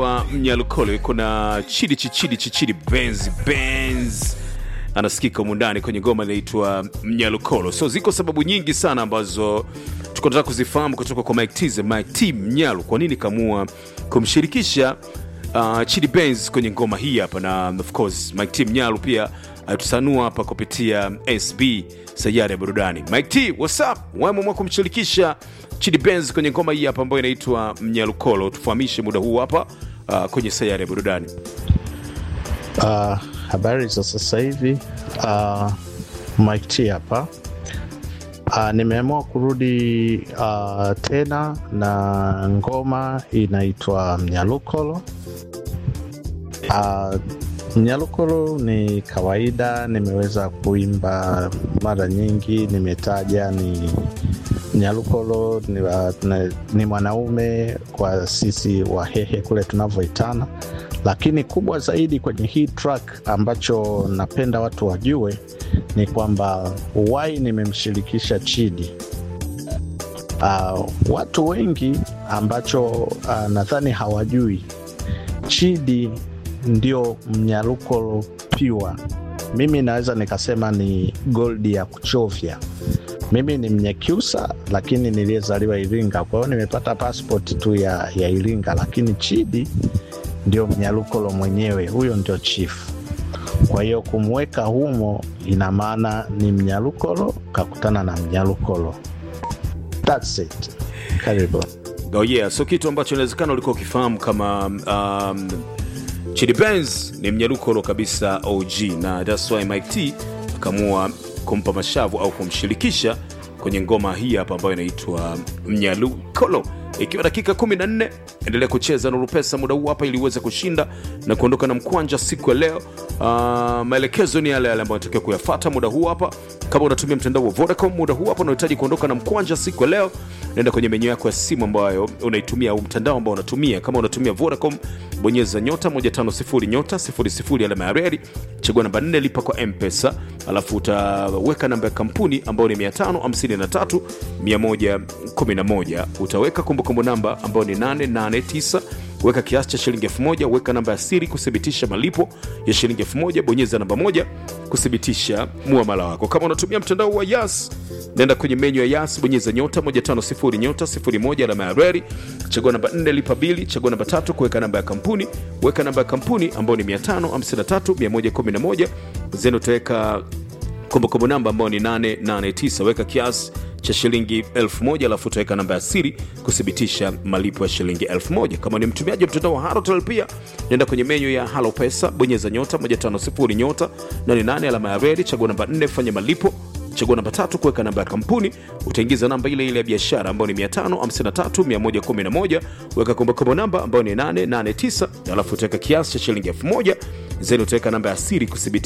wa Mnyalukole kuna chidi chichidi chichidi Benz Benz anasikika mundani kwenye ngoma inaitwa Mnyalukolo. So ziko sababu nyingi sana ambazo tuko tunataka kuzifahamu kutoka kwa Mike Tize, Mike T Mnyalu, kwa nini kamua kumshirikisha uh, Chidi Benz kwenye ngoma hii hapa, na of course Mike T Mnyalu pia alitusanua hapa kupitia SB sayari ya burudani. Mike T, what's up? Wameamua kumshirikisha Chidi Benz kwenye ngoma hii hapa ambayo inaitwa Mnyalukolo. Tufahamishe muda huu hapa uh, kwenye sayari ya burudani. Uh, habari za sasa hivi uh, Mike T hapa. Uh, nimeamua kurudi uh, tena na ngoma inaitwa Mnyalukolo. Uh, Mnyalukolo ni kawaida, nimeweza kuimba mara nyingi, nimetaja ni Mnyalukolo ni, uh, ni, ni mwanaume kwa sisi Wahehe kule tunavyoitana, lakini kubwa zaidi kwenye hii track ambacho napenda watu wajue ni kwamba why nimemshirikisha Chidi. Uh, watu wengi ambacho uh, nadhani hawajui Chidi ndio Mnyalukolo pure. Mimi naweza nikasema ni goldi ya kuchovya. Mimi ni Mnyakyusa lakini niliyezaliwa Iringa, kwa hiyo nimepata passport tu ya, ya Iringa, lakini Chidi ndio Mnyalukolo mwenyewe, huyo ndio chief. Kwa hiyo kumweka humo ina maana ni Mnyalukolo kakutana na Mnyalukolo. That's it. Karibu. Oh yeah, so kitu ambacho inawezekana ulikuwa ukifahamu kama um, Chidi Benz ni mnyalukolo kabisa OG, na that's why Mike T akaamua kumpa mashavu au kumshirikisha kwenye ngoma hii hapa ambayo inaitwa Mnyalukolo. Ikiwa dakika 14, endelea kucheza Nuru Pesa muda huu hapa ili uweze kushinda na kuondoka na mkwanja siku ya leo. Uh, maelekezo ni yale yale ambayo unatakiwa kuyafata muda huu hapa. Kama unatumia mtandao wa Vodacom muda huu hapa unahitaji kuondoka na mkwanja siku ya leo, nenda kwenye menyu yako ya simu ambayo unaitumia au mtandao ambao unatumia. Kama unatumia Vodacom, bonyeza nyota 150 nyota 00 alama ya reli, chagua namba 4 lipa kwa M-Pesa, alafu utaweka namba ya kampuni ambayo ni 553 111. Utaweka kumbukumbu namba ambayo ni 889 weka kiasi cha shilingi 1000 weka namba ya siri kuthibitisha malipo ya shilingi 1000 bonyeza namba moja kuthibitisha muamala wako kama unatumia mtandao wa yas nenda kwenye menyu ya yas bonyeza nyota 150 nyota 01 alama ya reri chagua namba 4 lipa bili chagua namba tatu kuweka namba ya kampuni weka namba ya kampuni ambayo ni 553111 zeni utaweka kumbukumbu namba ambayo ni 889 weka kiasi cha shilingi 1000 alafu utaweka namba ya siri kuthibitisha malipo ya shilingi 1000 kama ni mtumiaji wa mtandao wa Halotel pia nenda kwenye menyu ya Halo Pesa bonyeza nyota 150 nyota 88 alama ya redi chagua namba 4 fanya malipo chagua namba tatu kuweka namba ya kampuni utaingiza namba ile ile ya biashara ambayo ni 553111 weka kumbukumbu namba ambayo ni 889 alafu utaweka kiasi cha shilingi 1000 zeni utaweka namba ya siri kuthibitisha